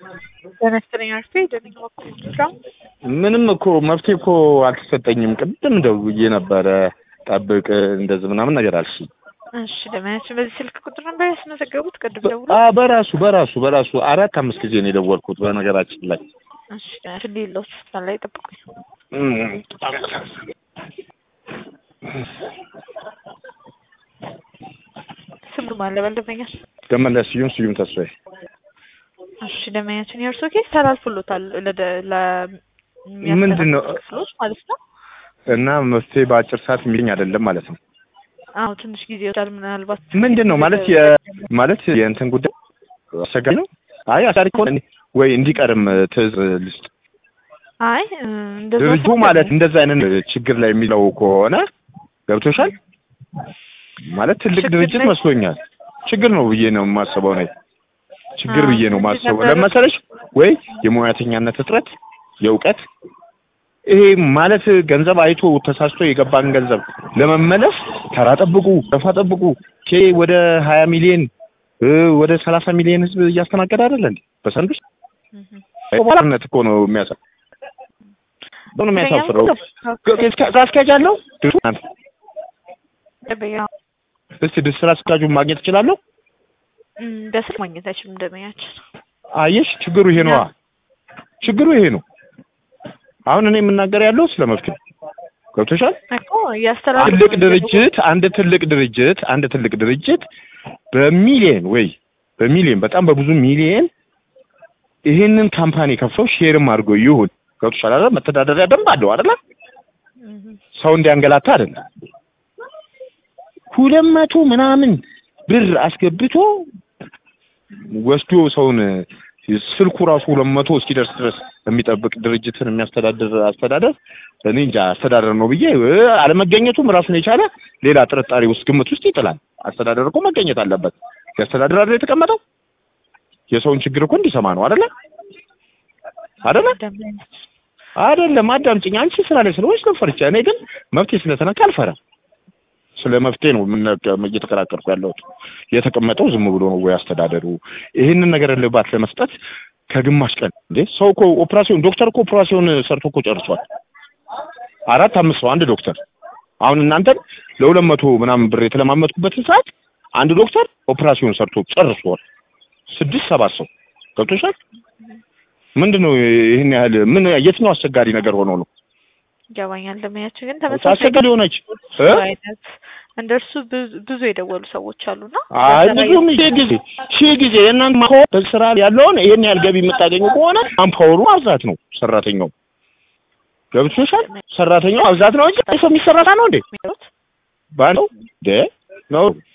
በመሰለኝ አርፌ ደንኛ በኩል ስራ ምንም እኮ መፍትሄ እኮ አልተሰጠኝም። ቅድም ደውዬ ነበረ ጠብቅ እንደዚህ ምናምን ነገር አልሽ። እሺ ለማያችን በዚህ ስልክ ቁጥር ነበር ያስመዘገቡት ቅድም ደውሎ አ በራሱ በራሱ በራሱ አራት አምስት ጊዜ ነው የደወልኩት በነገራችን ላይ እሺ ለማያችን ሌለው ሆስፒታል ላይ ጠብቁኝ እም፣ በጣም ያሳዝናል። ስሙ ማለ በልደበኛል ደመለስ ስዩም ስዩም ተስፋዬ እሺ ለማያችን የእርሶ ኬስ ተላልፎሎታል ለደ ለ ምንድን ነው? ክፍሎች ማለት ነው እና መፍትሄ በአጭር ሰዓት የሚገኝ አይደለም ማለት ነው። አዎ ትንሽ ጊዜ ይወስዳል ምናልባት ምንድን ነው ማለት የ ማለት የእንትን ጉዳይ አስቸጋሪ ነው። አይ አሳሪ ከሆነ ወይ እንዲቀርም ትዕዛዝ ልስጥ። አይ እንደዛ ድርጅቱ ሳይሆን ማለት እንደዛ አይነት ችግር ላይ የሚለው ከሆነ ገብቶሻል ማለት ትልቅ ችግር ድርጅት ላይ- መስሎኛል። ችግር ነው ብዬ ነው የማስበው ነው ችግር አዎ፣ ብዬ ነው ምንድን የማስበው። ነበረ? ለመሰለሽ ወይ የሙያተኛነት እጥረት፣ የእውቀት ይሄ ማለት ገንዘብ አይቶ ተሳስቶ የገባን ገንዘብ ለመመለስ ተራ ጠብቁ፣ ረፋ ጠብቁ። ኬ ወደ ሀያ ሚሊዮን እ ወደ ሰላሳ ሚሊዮን ህዝብ እያስተናገደ አይደለ እንዴ በሰንዱ ውስጥ እህ ባርነት እኮ ነው የሚያሳ ነው የሚያሳፍረው። ደንበኛ ስራ አስኪያጅ አለው ድርጅቱ? አንተ ደንበኛ እስቲ ድር ስራ አስኪያጁን ማግኘት እችላለሁ? እም፣ በስልክ ማግኘት አይችልም ደንበኛችን አየሽ ችግሩ ይሄ ነዋ። ችግሩ ይሄ ነው። አሁን እኔ የምናገር ያለው ስለ መፍትሄ ገብቶሻል? እኮ እያስተላለፉ ትልቅ ድርጅት አንድ ትልቅ ድርጅት አንድ ትልቅ ድርጅት በሚሊየን ወይ በሚሊየን በጣም በብዙ ሚሊየን ይሄንን ካምፓኒ ከፍተው ሼርም አድርጎ ይሁን ገብቶሻል አይደል? መተዳደሪያ ደንብ አለው አይደል? እህ ሰው እንዲያንገላታ አይደለም። ሁለት መቶ ምናምን ብር አስገብቶ ወስዶ ሰውን ስልኩ ራሱ ሁለት መቶ እስኪደርስ ድረስ የሚጠብቅ ድርጅትን የሚያስተዳድር አስተዳደር እኔ እንጃ አስተዳደር ነው ብዬ እ፣ አለመገኘቱም ራሱን የቻለ ሌላ ጥርጣሬ ውስጥ ግምት ውስጥ ይጥላል። አስተዳደር እኮ መገኘት አለበት። የአስተዳደር አይደል የተቀመጠው የሰውን ችግር እኮ እንዲሰማ ነው አይደለ አይደለ ደንበኛችን አይደለም አዳምጪኝ። አንቺ ስራ ላይ ስለሆንሽ ነው ፈርቻ። እኔ ግን መፍትሄ ስለተነካ አልፈራም። ስለ መፍትሄ ነው የምነ- እየተከራከርኩ ያለሁት። የተቀመጠው ዝም ብሎ ነው ወይ አስተዳደሩ ይህንን ነገር እልባት ለመስጠት ከግማሽ ቀን እንዴ ሰው እኮ ኦፕራሲዮን ዶክተር እኮ ኦፕራሲዮን ሰርቶ እኮ ጨርሷል። አራት አምስት ሰው አንድ ዶክተር አሁን እናንተን ለሁለት መቶ ምናምን ብር የተለማመጥኩበትን ሰዓት አንድ ዶክተር ኦፕራሲዮን ሰርቶ ጨርሷል። ስድስት ሰባት ሰው ገብቶሻል። ምንድን ነው ይህን ያህል ምን የትኛው አስቸጋሪ ነገር ሆኖ ነው ይገባኛል ደንበኛችን ግን ተመሳሳይ አስቸጋሪ ሆነች እ? አይነት እንደ እርሱ ብዙ- ብዙ የደወሉ ሰዎች አሉና አይ በተለያየ- ብዙም ሺህ ጊዜ ሺህ ጊዜ የእናንተ ማሆ በስራ ያለውን ይህን ያህል ገቢ የምታገኙ ከሆነ ማንፓወሩ ማብዛት ነው። ሰራተኛው ገብቶሻል። ሰራተኛው ማብዛት ነው እንጂ ሰው የሚሰራታ ነው እንዴ የሚሉት ባለው እንዴ ነው